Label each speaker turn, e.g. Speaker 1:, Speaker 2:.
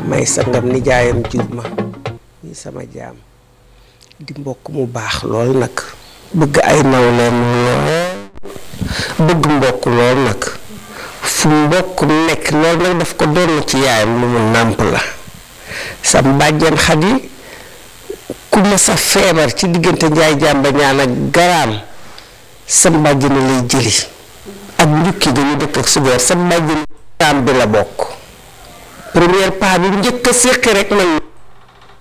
Speaker 1: may sangam nijaayam jur ma ñi sama jaam di mbokk mu baax lool nag bëgg ay nawleem lool bëgg mbokk lool nag fu mbokk nekk lool nag daf ko doon ci yaayam lu mu nàmp la sa mbàjjan xadi ku ma sa feebar ci diggante njaay jàmba ñaan ak garaam sa mbàjjan lay jëli ak njukki dañu dëkk ak subeer sa mbàjjan garaam bi la bokk première pas bi njëkk a séqi rek man